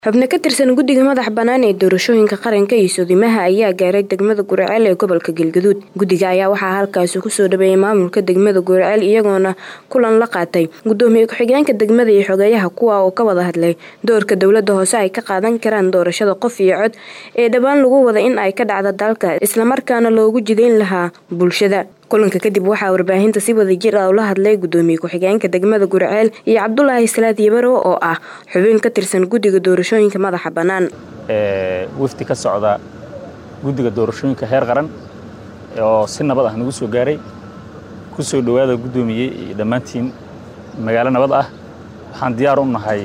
xubno ka tirsan guddiga madax bannaan ee doorashooyinka qaranka iyo soodimaha ayaa gaaray degmada guriceel ee gobolka galgaduud guddiga ayaa waxaa halkaasi kusoo dhaweeyay maamulka degmada guriceel iyagoona kulan la qaatay gudoomiye ku-xigeenka degmada iyo xogeeyaha kuwa oo ka wada hadlay doorka dowladda hoose ay ka qaadan karaan doorashada qof iyo cod ee dhowaan lagu wada in ay ka dhacdo dalka islamarkaana loogu jidayn lahaa bulshada kulanka kadib waxaa warbaahinta si wada jir ah ula hadlay gudoomiye ku-xigeenka degmada guriceel iyo cabdulaahi salaad yabaro oo ah xubin ka tirsan guddiga doorashooyinka madaxa bannaan wafdi ka socda guddiga doorashooyinka heer qaran oo si nabad ah nagu soo gaaray ku soo dhowaada guddoomiye iyo dhammaantiin magaalo nabad ah waxaan diyaar u nahay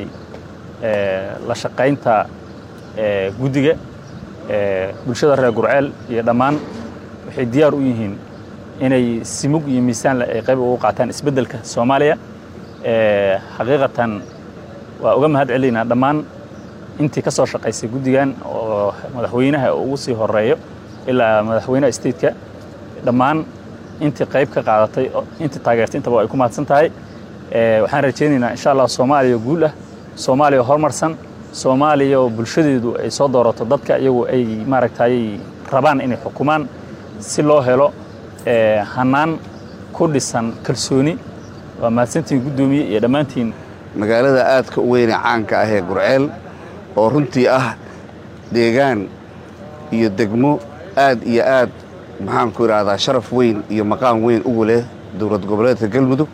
la shaqaynta guddiga bulshada reer gurceel iyo dhammaan waxay diyaar u yihiin inay simug iyo miisaan ay qayb ugu qaataan isbeddelka soomaaliya xaqiiqatan waa uga mahad celinaynaa dhammaan intii ka soo shaqaysay guddigan oo madaxweynaha ugu sii horeeyo ilaa madaxweynaha stateka dhammaan intii qayb ka qaadatay intii taageertay intaba ay ku mahadsan tahay waxaan rajaynaynaa insha allah soomaaliya guul ah soomaaliya horumarsan soomaaliya oo bulshadeedu ay soo doorato dadka iyagu ay maaragtay rabaan inay xukumaan si loo helo hanaan ku dhisan kalsooni waa mahadsantiin guddoomiye iyo dhammaantiin magaalada aadka u weyne caanka ah ee gurceel oo runtii ah deegaan iyo degmo aad iyo aad maxaanku idhaahdaa sharaf weyn iyo maqaam weyn ugu leh dowlad goboleedka galmudug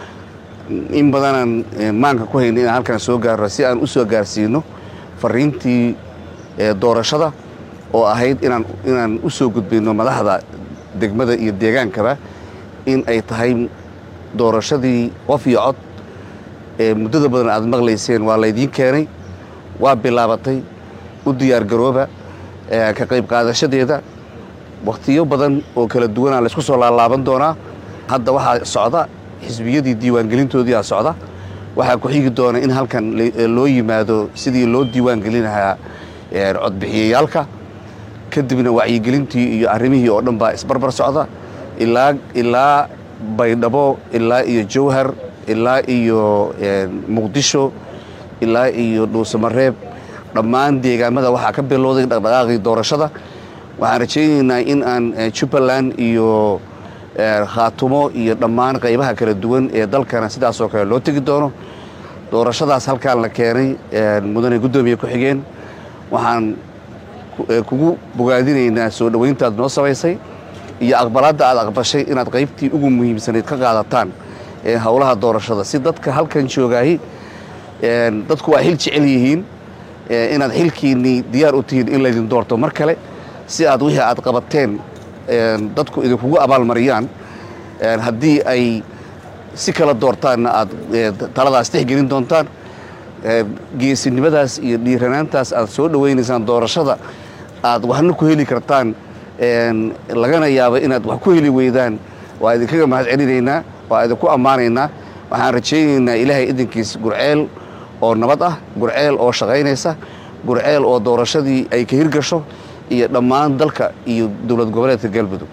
in badanaan maanka ku hayna inaan halkan soo gaarno si aan u soo gaarsiino fariintii doorashada oo ahayd inaan u soo gudbinno madaxda degmada iyo deegaankaba in ay tahay doorashadii qof iyo cod ee muddada badan aad maqlayseen waa laydiin keenay waa bilaabatay u diyaargarooba ka qayb qaadashadeeda wakhtiyo badan oo kala duwanaa laysku soo laalaaban doonaa hadda waxaa socda xisbiyadii diiwaangelintoodiia socda waxaa ku xigi doona in halkan loo yimaado sidii loo diiwaangelin lahaa codbixiyayaalka kadibna wacyigelintii iyo arrimihii oo dhan baa isbarbar socda ilaa baydhabo ilaa iyo jawhar ilaa iyo muqdisho ilaa iyo dhuusamareeb dhammaan deegaamada waxaa ka bilowday dhaqdhaqaaqii doorashada waxaan rajaynaynaa in aan jubbaland iyo khaatumo iyo dhammaan qaybaha kala duwan ee dalkana sidaasoo kale loo tegi doono doorashadaas halkaan la keenay mudane guddoomiye ku-xigeen waxaan kugu bogaadinaynaa soo dhowayntaad noo samaysay iyo aqbalaadda aad aqbashay inaad qaybtii ugu muhiimsanayd ka qaadataan howlaha doorashada si dadka halkan joogaahi dadku waa xil jecel yihiin inaad xilkiinnii diyaar u tihiin in laydin doorto mar kale si aad wixii aad qabateen dadku idinkugu abaalmariyaan haddii ay si kala doortaanna aad taladaas tixgelin doontaan geesinimadaas iyo dhiiranaantaas aad soo dhowaynaysaan doorashada aad waxna ku heli kartaan lagana yaabo inaad wax ku heli weydaan waa idinkaga mahad celinaynaa waa idinku ammaanaynaa waxaan rajaynaynaa ilaahay idinkiis gurceel oo nabad ah gurceel oo shaqaynaysa gurceel oo doorashadii ay ka hirgasho iyo dhammaan dalka iyo dowlad goboleedka galmudug